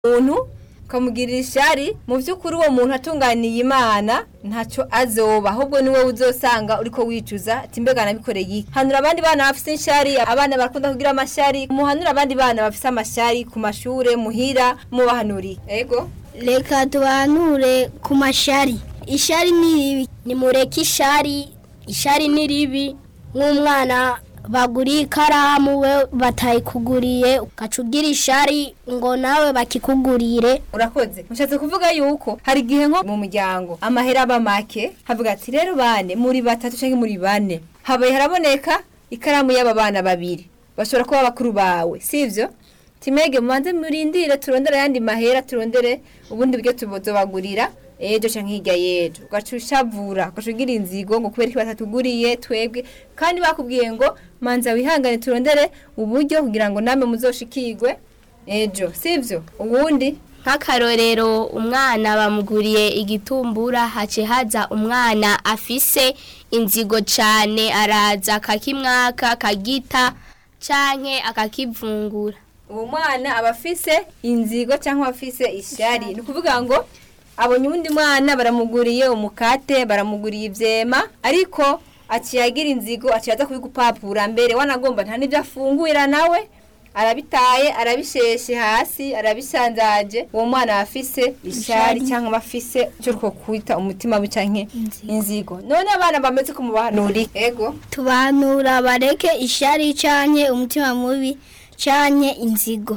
umuntu ukamugirira ishari mu by'ukuri uwo muntu atunganiye imana ntacyo azoba ahubwo ni wowe uzosanga uriko wicuza ati mbega nabikoreye iki hanura abandi bana bafite ishari abana barakunda kugira amashari muhanura abandi bana bafite amashari ku mashure muhira mubahanuriye ego reka tubanure ku mashari ishari ni ribi nimureke ishari ishari ni ribi nk'umwana baguriye ikaramu we batayikuguriye ugaca ugira ishari ngo nawe bakikugurire urakoze mushatse kuvuga yuko hari igihe nko mu muryango amahera aba make havuga ati rero bane muri batatu cyangwa muri bane habaye haraboneka ikaramu y'aba bana babiri bashobora kuba bakuru bawe sivyo timege mubanze murindire turondere ayandi mahera turondere ubundi buryo tubozobagurira ejo canke hirya y'ejo ugaca ushavura ugaca ugira inzigo ngo kubera iki batatuguriye twebwe kandi bakubwiye ngo manza wihangane turondere uburyo kugira ngo namwe muzoshikirwe ejo sivyo ubundi nk'akarorero umwana bamuguriye igitumbura hace haza umwana afise inzigo cane araza akakimwaka akagita canke akakivungura uwo mwana aba afise inzigo cyangwa afise ishyari ni ukuvuga ngo abonye uwundi mwana baramuguriye umukate baramuguriye ibyema ariko aciye agira inzigo aciye aza kubigupapura mbere wanagomba nta n'ibyo afungurira nawe arabitaye arabisheshe hasi arabisanzaje uwo mwana aba afise ishyari cyangwa aba afise icyo two kwita umutima we cyangwa inzigo none abana bameze ko mubahanuri ego tubanura bareke ishari canke umutima mubi canke inzigo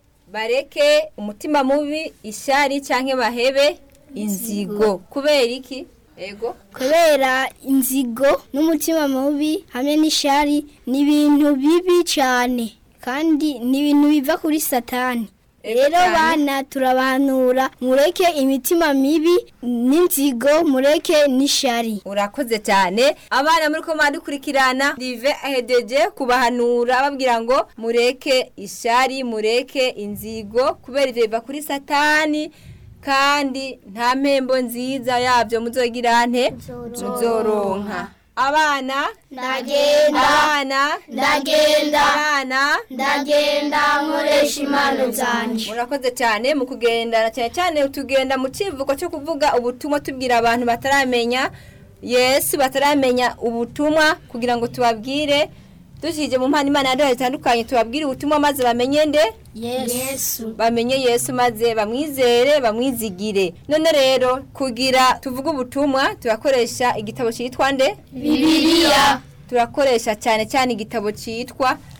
bareke umutima mubi ishyari cyangwa bahebe inzigo kubera iki ego kubera inzigo n'umutima mubi hamwe n'ishari ni ibintu bibi cyane kandi ni ibintu biva kuri satani Ego rero cyane. bana turabanura mureke imitima mibi n'inzigo mureke n'ishari urakoze cyane abana muri ko dukurikirana rive ahedeje kubahanura babwira ngo mureke ishari mureke inzigo kubera ibyo biva kuri satani kandi nta mpembo nziza yabyo muzogira nte muzoronka abana ndagenda abana ndagenda abana ndagenda nkoresha impano zanje murakoze cyane mu kugendana cyane cyane tugenda mu kivugo cyo kuvuga ubutumwa tubwira abantu bataramenya yesu bataramenya ubutumwa kugira ngo tubabwire dushyije mu mpano imana yaduhaye zitandukanye tubabwire ubutumwa maze bamenye nde yesu bamenye yesu maze bamwizere bamwizigire none rero kugira tuvuge ubutumwa turakoresha igitabo cyitwa nde bibiliya turakoresha cyane cyane igitabo cyitwa